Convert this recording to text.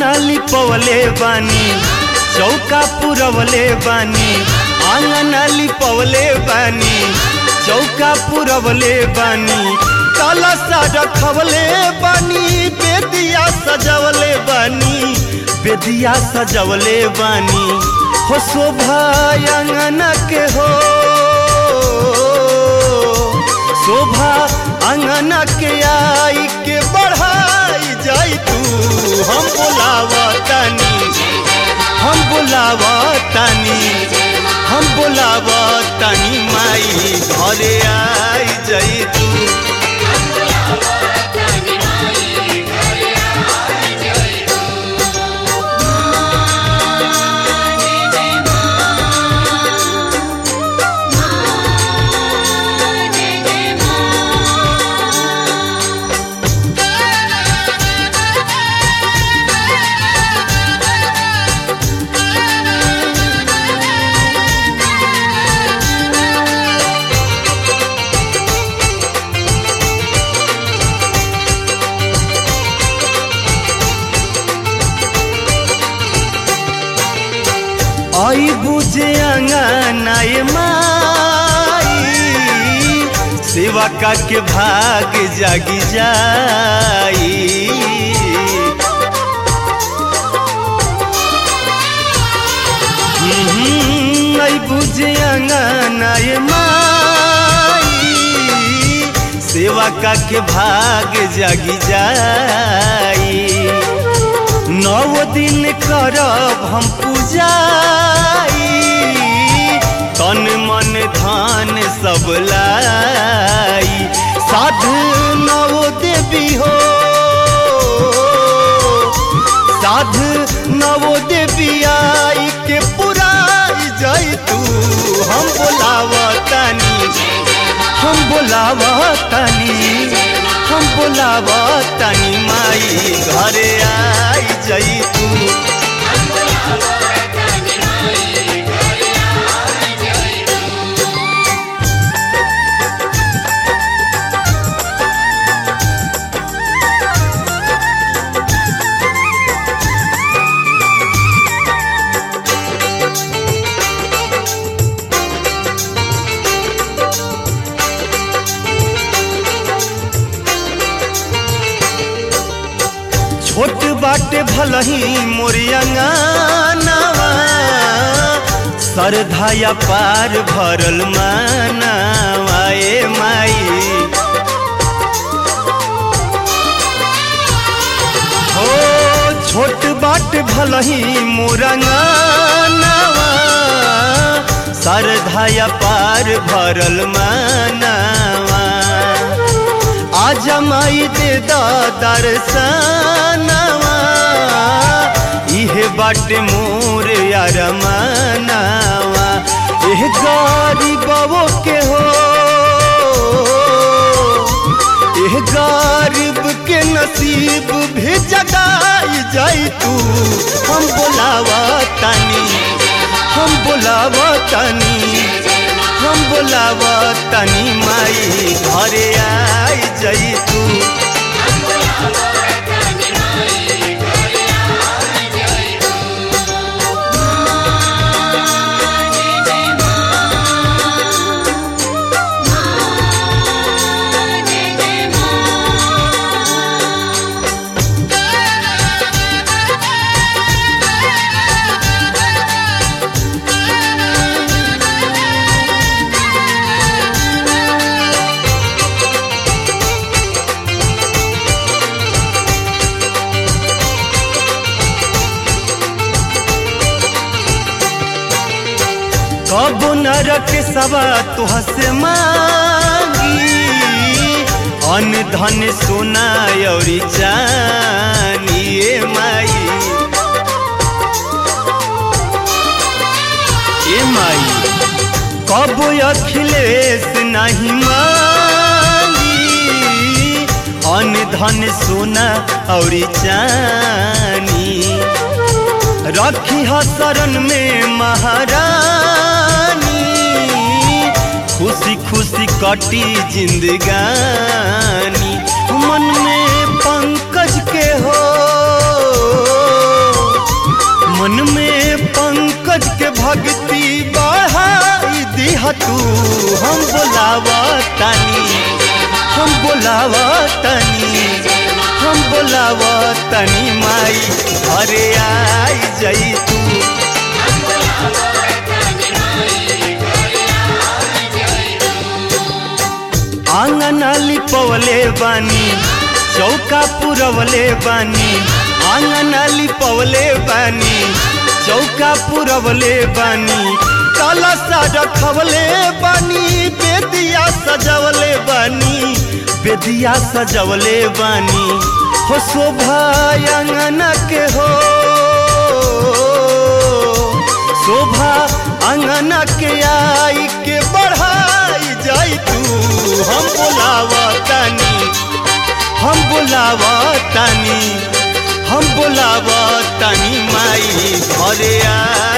आंगना लिपवले बानी चौका पुरवले बानी आंगना लिपवले बानी चौका पुरवले बानी कलसा रखवले बानी बेदिया सजवले बानी बेदिया सजवले बानी हो शोभा अंगना के हो शोभा अंगना के आई के बढ़ाई जाई तू हम बोलावा तानी हम बोलावा तानी हम बोलावा तानी माई घरे आई जाई तू आई बुझे अंगनाए माई सेवा का के भाग जागी जाई हम्म, आई बुझे अंगनाए माई सेवा का के भाग जागी जाई नौ दिन करब हम पूजाई तन मन धान सब लाई साधु नवो देवी हो साधु नवो देवी आई के पुराई जाई तू हम बोलावा तानी हम बोलावा तानी हम बोलावा तानी माई घरे आई जाई तू छोट बाटे भलही मोरियंगानवा सरधाया पार भरल मानवा ए माई हो छोट बाट भलही मोरंगानवा सरधाया पार भरल मानवा आज माई दे दर्शनवा इहे बाटे मोर यार मानवा एह गरीबो के हो एह गरीब के नसीब भी जगाई जाई तू हम बोलावा तानी हम बोलावा तानी हम बोलावा तानी माई घरे आई जाई तू कब नरक सवा तुह से मांगी अन्न धन सोना और चानी ए माई ए माई कब अखिलेश नहीं मांगी अन्न धन सोना और चानी रखी ह शरण में महारानी खुशी खुशी कटी जिंदगानी मन में पंकज के हो मन में पंकज के भक्ति बढ़ाई दिह तू हम बोलावा तानी हम बोलावा तानी हम बोलावा तानी माई अरे आई जई तू आंगन लिपवले बानी चौका पुरवले बानी आंगन लिपवले बानी चौका पुरवले बानी काला सा रखवले बानी बेदिया सजवले बानी बेदिया सजवले बानी हो शोभा आंगन के हो शोभा आंगन के आई के बढ़ाई जाई तू हम बोलावा तानी हम बोलावा तानी हम बोलावा तानी माई घरे आ